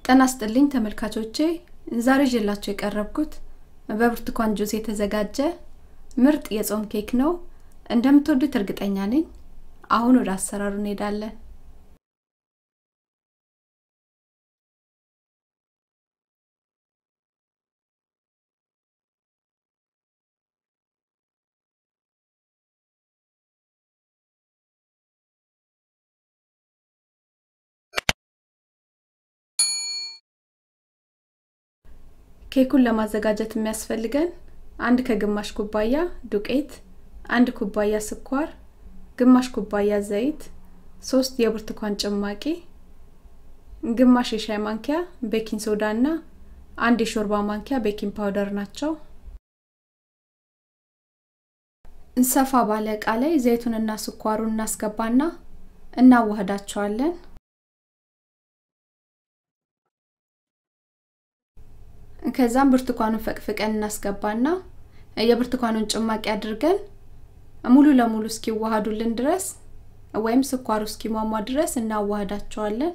ጤና ይስጥልኝ ተመልካቾቼ ዛሬ ይዤላችሁ የቀረብኩት በብርቱካን ጁስ የተዘጋጀ ምርጥ የጾም ኬክ ነው እንደምትወዱት እርግጠኛ ነኝ አሁን ወደ አሰራሩ እንሄዳለን ኬኩን ለማዘጋጀት የሚያስፈልገን አንድ ከግማሽ ኩባያ ዱቄት፣ አንድ ኩባያ ስኳር፣ ግማሽ ኩባያ ዘይት፣ ሶስት የብርቱካን ጭማቂ፣ ግማሽ የሻይ ማንኪያ ቤኪንግ ሶዳ እና አንድ የሾርባ ማንኪያ ቤኪንግ ፓውደር ናቸው። ሰፋ ባለ እቃ ላይ ዘይቱንና ስኳሩን እናስገባና እናዋህዳቸዋለን። ከዛም ብርቱካኑን ፈቅፍቀን እናስገባና የብርቱካኑን ጭማቂ አድርገን ሙሉ ለሙሉ እስኪዋሃዱልን ድረስ ወይም ስኳሩ እስኪሟሟ ድረስ እናዋህዳቸዋለን።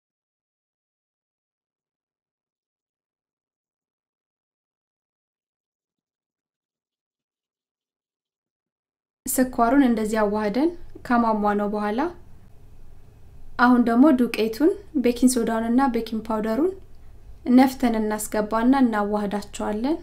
ስኳሩን እንደዚህ አዋህደን ከሟሟ ነው በኋላ አሁን ደግሞ ዱቄቱን ቤኪንግ ሶዳውን እና ቤኪንግ ፓውደሩን ነፍተን እናስገባና እናዋህዳቸዋለን።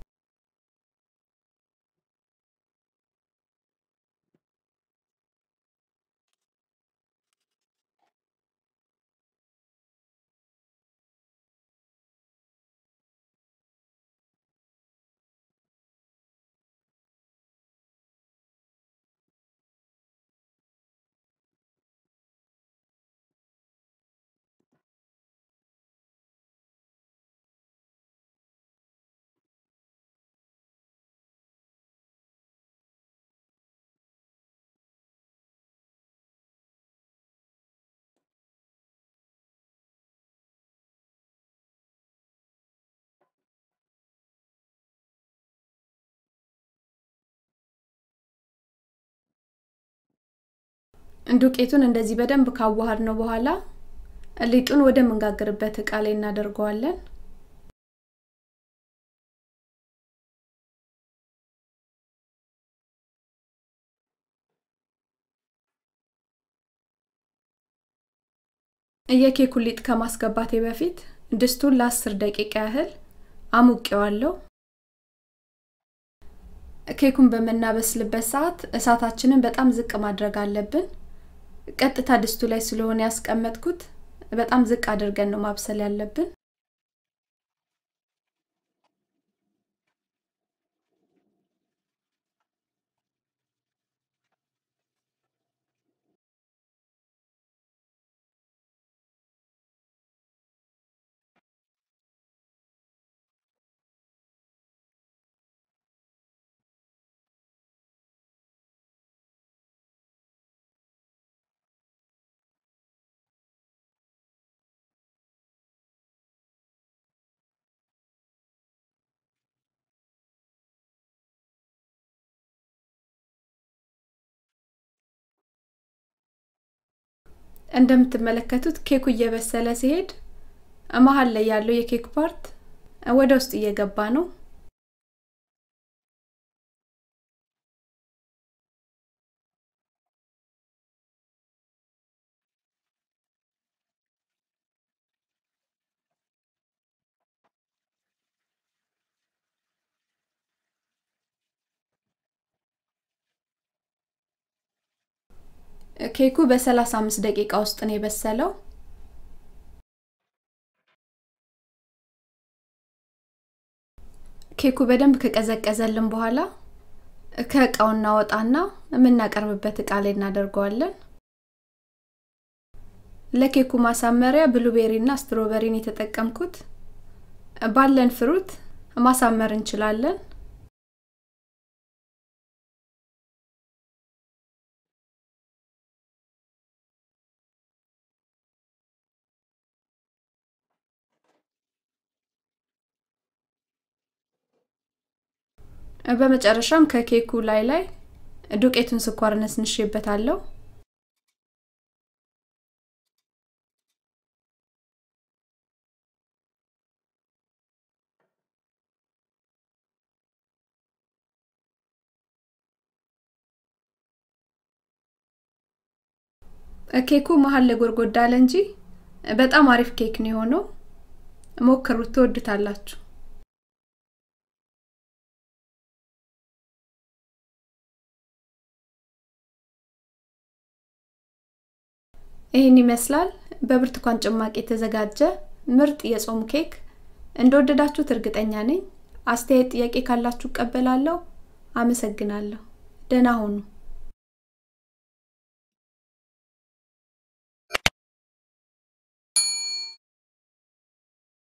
ዱቄቱን እንደዚህ በደንብ ካዋሃድ ነው በኋላ ሊጡን ወደ ምንጋግርበት እቃ ላይ እናደርገዋለን። የኬኩን ሊጥ ከማስገባቴ በፊት ድስቱን ለአስር ደቂቃ ያህል አሙቄዋለሁ። ኬኩን በምናበስልበት ሰዓት እሳታችንን በጣም ዝቅ ማድረግ አለብን። ቀጥታ ድስቱ ላይ ስለሆነ ያስቀመጥኩት በጣም ዝቅ አድርገን ነው ማብሰል ያለብን። እንደምትመለከቱት ኬኩ እየበሰለ ሲሄድ መሀል ላይ ያለው የኬክ ፓርት ወደ ውስጥ እየገባ ነው። ኬኩ በ35 ደቂቃ ውስጥ ነው የበሰለው። ኬኩ በደንብ ከቀዘቀዘልን በኋላ ከእቃው እናወጣና የምናቀርብበት እቃ ላይ እናደርገዋለን። ለኬኩ ማሳመሪያ ብሉቤሪ እና ስትሮበሪን የተጠቀምኩት ባለን ፍሩት ማሳመር እንችላለን። በመጨረሻም ከኬኩ ላይ ላይ ዱቄቱን ስኳር ነስንሼበታለሁ። ኬኩ መሀል ላይ ጎድጎዳ አለ እንጂ በጣም አሪፍ ኬክ ነው የሆነው። ሞክሩት፣ ትወዱታላችሁ። ይህን ይመስላል በብርቱካን ጭማቂ የተዘጋጀ ምርጥ የጾም ኬክ። እንደወደዳችሁት እርግጠኛ ነኝ። አስተያየት፣ ጥያቄ ካላችሁ እቀበላለሁ። አመሰግናለሁ። ደህና ሁኑ።